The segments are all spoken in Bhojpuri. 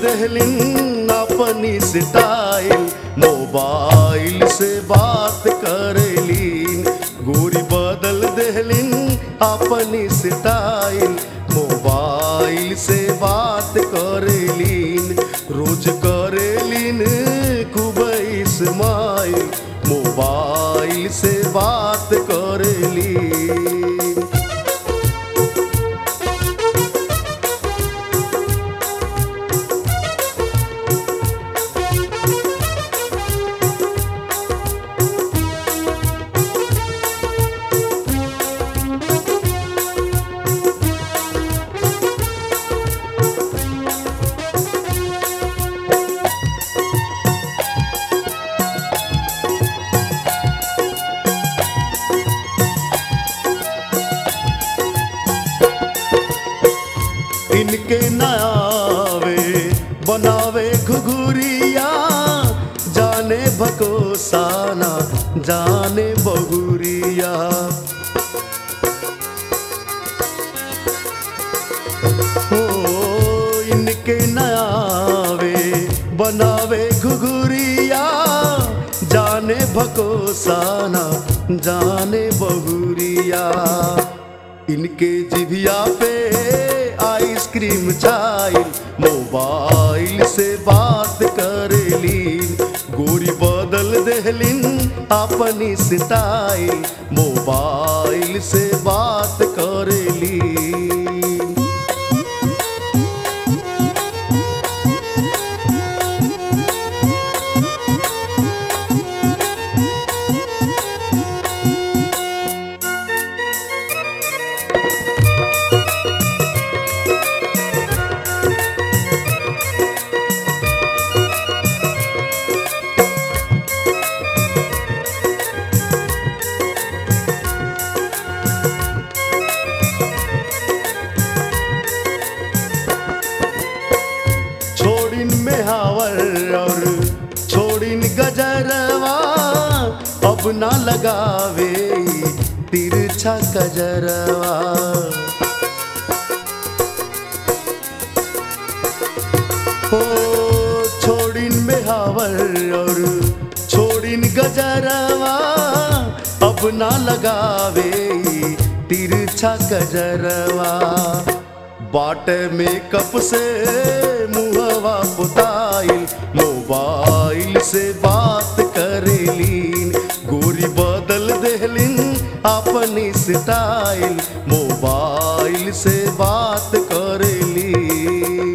देहलिन अपनी स्टाइल मोबाइल से बात करेलीन गोरी बदल देहलिन अपनी स्टाइल मोबाइल से बात करेलीन रोज करेलीन खूब इस्माइल मोबाइल से बात करेलीन इनके नयावे बनावे घुघुरिया जाने भकोसाना जाने बहुरिया हो इनके नयावे बनावे घुघुरिया जाने भकोसाना जाने बहुरिया इनके जिभिया पे आइसक्रीम चाइल मोबाइल से बात करेलीन गोरी बदल देहलिन अपनी स्टाइल मोबाइल से बात करेलीन छोड़िन में हावर और छोड़िन गजरवा अब ना लगावे तिरछा गजरवा हो छोड़िन में हावर और छोड़िन गजरवा अब ना लगावे तिरछा गजरवा बाट मेकअप से मुहवा पुताइल मोबाइल से बात करेलीन गोरी बदल देहलिन अपनी स्टाइल मोबाइल से बात करेलीन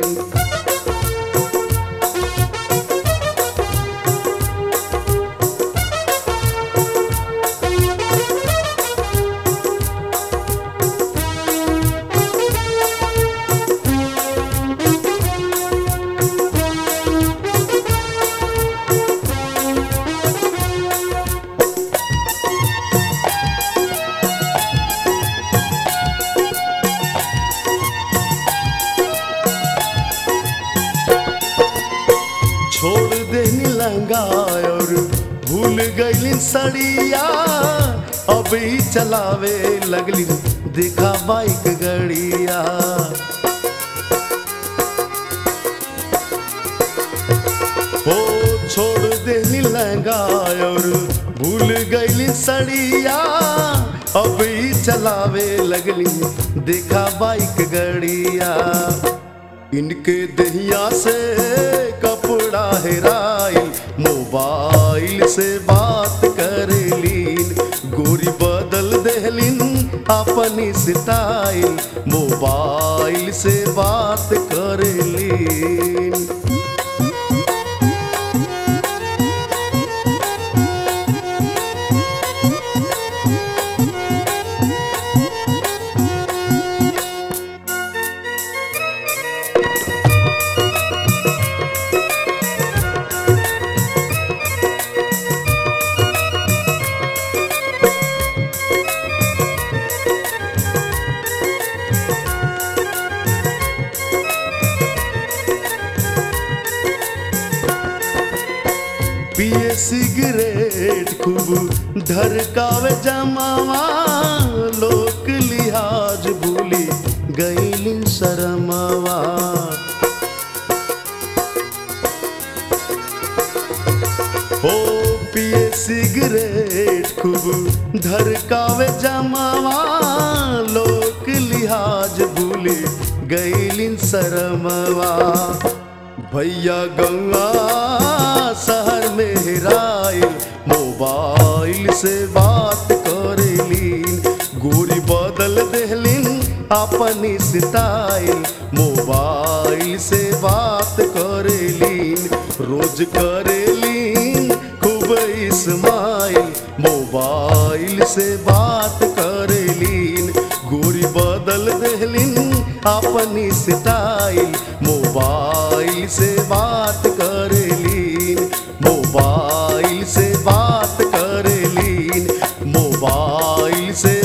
छोड़ देनी लंगा और भूल गईलिन सड़िया अब ही चलावे लगली देखा बाइक गड़िया ओ छोड़ देनी लहंगा और भूल गईली सड़िया अब ही चलावे लगली देखा बाइक गड़िया इनके दहिया से कपड़ा हेराइल मोबाइल से बात करेलीन गोरी बदल देहलिन अपनी स्टाइल मोबाइल से बात करेलीन पिए सिगरेट खूब धरकावे जमावा लोक लिहाज भूली गईली शरमवा धरकावे जमावा लोक लिहाज भूले गैलिन शरमवा भैया गंगा शहर में हेराइल मोबाइल से बात करेलीन गोरी बदल देहलिन अपनी स्टाइल मोबाइल से बात करेलीन रोज करेलीन खूब इस्माइल मोबाइल से बात करेलीन गोरी बदल देहलिन अपनी स्टाइल मोबाइल से बात करेलीन मोबाइल से बात करेलीन मोबाइल से